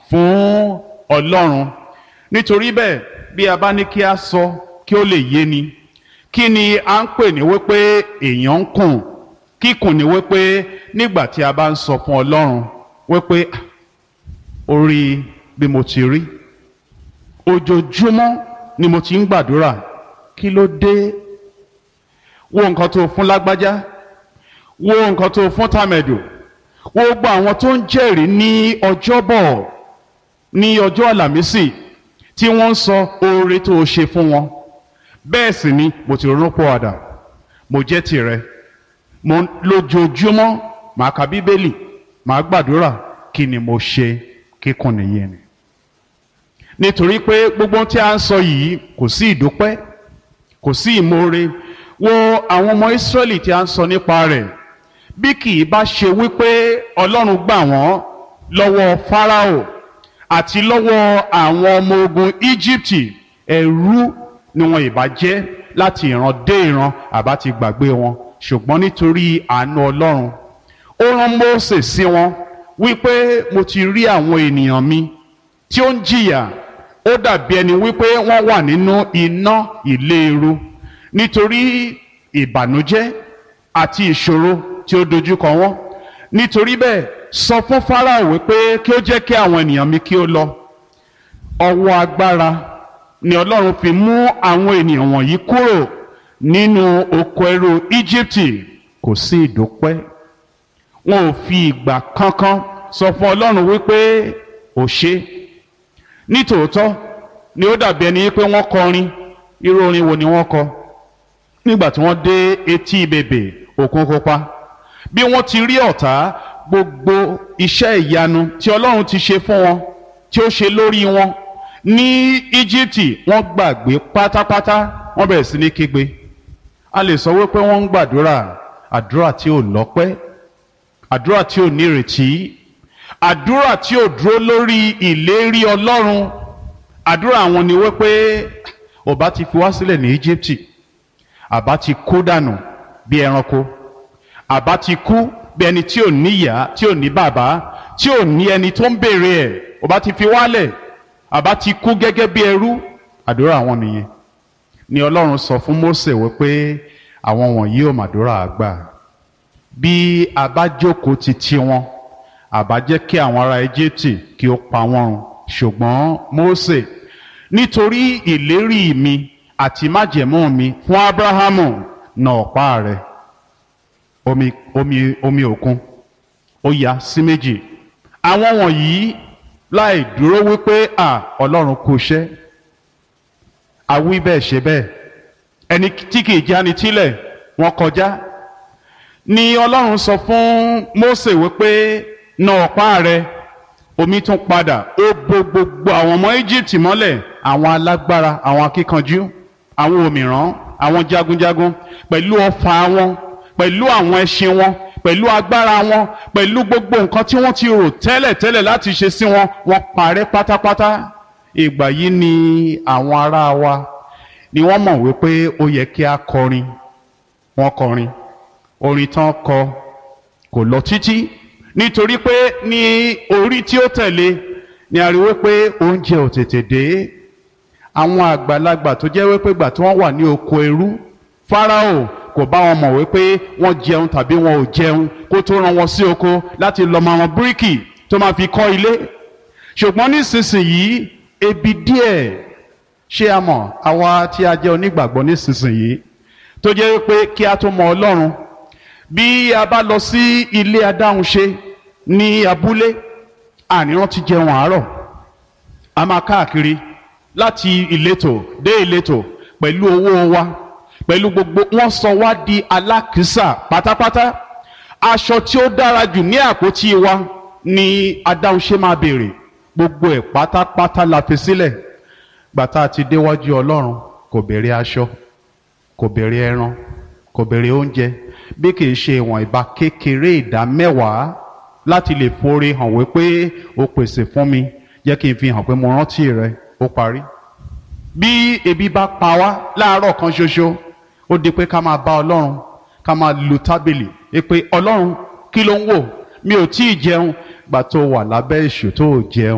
fún ọlọ́run nítorí bẹ́ẹ̀ bí a bá ní kí a sọ kí ó lè yé ni kí ni à ń pè ní wípé èèyàn ń kùn kíkùn ní wípé nígbà tí a bá ń sọ fún ọlọ́run wípé orí bí mo ti rí ojoojúmọ́ ni mo ti ń gbàdúrà kí ló dé wo nǹkan tó fún lágbájá wo nǹkan tó fún tàmẹ̀dù wo gbogbo àwọn tó ń jẹ́rìí ní ọjọ́bọ̀ ní ọjọ́ àlàmísì tí wọ́n ń sọ oore tó o ṣe fún wọn bẹ́ẹ̀ sì ni mo ti ronú pọ̀ àdà mo jẹ́ tìrẹ mo lójoojúmọ́ màá ka bíbélì màá gbàdúrà kí ni mo ṣe kíkùn nìyẹn ni nítorí pé gbogbo tí a ń sọ yìí kò sí ìdúpẹ́ kò sí ìmoore wo àwọn ọmọ Ísírẹ́lì tí a ń sọ nípa rẹ̀ bí kì í bá ṣe wípé Ọlọ́run gbà wọ́n lọ́wọ́ Fáráò àti lọ́wọ́ àwọn ọmọ ogun Íjíbítì ẹrú ni wọn ìbá jẹ́ láti ìran dé ìran àbá ti gbàgbé wọn ṣùgbọ́n nítorí àánú Ọlọ́run ó rán Mósè sí wọn wípé mo ti rí àwọn ènìyàn mi tí ó ń jìyà ó dàbí ẹni wípé wọ́n wà nínú iná ìléru nítorí ìbànújẹ́ àti ìṣòro tí ó dojúkọ wọn nítorí bẹ́ẹ̀ sọ fún Fáráò wípé kí ó jẹ́ kí àwọn ènìyàn mi kí ó lọ ọwọ́ agbára ni Ọlọ́run fi mú àwọn ènìyàn wọ̀nyí kúrò nínú oko ẹrú Íjíbítì kò sí ìdúpẹ́ wọn ò fi ìgbà kankan sọ fún Ọlọ́run wípé ò ṣe nítòótọ́ ni ó dàbí ẹni pé wọ́n kọrin irú orin wo ni wọ́n kọ nígbà tí wọ́n dé etí bèbè òkun pupa bí wọ́n ti rí ọ̀tá gbogbo iṣẹ́ ìyanu tí Ọlọ́run ti ṣe fún wọn tí ó ṣe lórí wọn ní Íjíbítì wọ́n gbàgbé pátápátá wọ́n bẹ̀rẹ̀ sí ní kígbe a lè sọ wípé wọ́n ń gbàdúrà àdúrà tí ò lọ́pẹ́ àdúrà tí ò nírètí àdúrà tí ò dúró lórí ìlérí Ọlọ́run àdúrà àwọn ni wípé ọba ti fi wá sílẹ̀ ní Íjíbítì àbá ti kú dànù bí ẹranko àbá ti kú bí ẹni tí ò níyà tí ò ní bàbá tí ò ní ẹni tó ń béèrè ẹ̀ ọba ti fi wálẹ̀ àbá ti kú gẹ́gẹ́ bí ẹrú àdúrà àwọn nìyẹn ni Ọlọ́run sọ fún Mósè wípé àwọn wọ̀nyí ò màdúrà àgbà bí a bá jókòó ti ti wọn àbá jẹ́ kí àwọn ará Íjíbítì kí ó pa wọ́n run ṣùgbọ́n Mósè nítorí ìlérí mi àti májẹ̀mú mi fún Ábúráhámù nà ọ̀pá rẹ̀ omi omi omi òkun ó ya sí méjì àwọn wọ̀nyí láì dúró wípé à Ọlọ́run kò ṣẹ́ àwí bẹ́ẹ̀ ṣe bẹ́ẹ̀ ẹni tí kìí jáni tílẹ̀ wọ́n kọjá ni Ọlọ́run sọ fún Mósè wípé nà ọ̀pá rẹ̀ omi tún padà ó bo gbogbo àwọn ọmọ Egypt mọ́lẹ̀ àwọn alágbára àwọn akíkanjú àwọn òmìrán àwọn jagunjagun pẹ̀lú ọfà wọn pẹ̀lú àwọn ẹṣin wọn pẹ̀lú agbára wọn pẹ̀lú gbogbo nǹkan tí wọ́n ti rò tẹ́lẹ̀ tẹ́lẹ̀ láti ṣe sí wọn wọ́n parẹ́ pátápátá ìgbà yìí ni àwọn ará wa ni wọ́n mọ̀ wípé ó yẹ kí a kọrin wọ́n kọrin orin tán kọ kò lọ títí nítorí pé ní orí tí ó tẹ̀lé ni a rí wípé oúnjẹ ò tètè dé àwọn àgbàlagbà tó jẹ́ wípé gbà tí wọ́n wà ní oko ẹrú Fáráò kò bá wọn mọ̀ wípé wọ́n jẹun tàbí wọn ò jẹun kó tó rán wọn sí oko láti lọ mọ àwọn bíríkì tó máa fi kọ́ ilé ṣùgbọ́n nísinsìnyí ebi díẹ̀ ṣé a mọ̀ àwa tí a jẹ́ onígbàgbọ́ nísinsìnyí tó jẹ́ wípé kí a tó mọ Ọlọ́run bí a bá lọ sí ilé adáhunṣe ní abúlé àníran ti jẹun àárọ̀ a máa káàkiri láti ìletò dé ìletò pẹ̀lú owó wa pẹ̀lú gbogbo wọ́n sọ wá di alákìísà pátápátá aṣọ tí ó dára jù ní àpótí wa ni adáhunṣe máa béèrè gbogbo ẹ̀ pátápátá la fi sílẹ̀ gbàtà ti déwájú Ọlọ́run kò béèrè aṣọ kò béèrè ẹran kò béèrè oúnjẹ bí kìí ṣe ìwọ̀n ìbá kékeré ìdá mẹ́wàá láti lè forí hàn wípé o pèsè fún mi jẹ́ kí n fi hàn pé mo rántí rẹ ó parí. bí ebi bá pa wá láàárọ̀ kan ṣoṣo ó di pé ká máa bá ọlọ́run ká máa lu tábìlì pé ọlọ́run kí ló ń wò mi ò tí ì jẹun gbà tó wà lábẹ́ èṣù tó ò jẹun.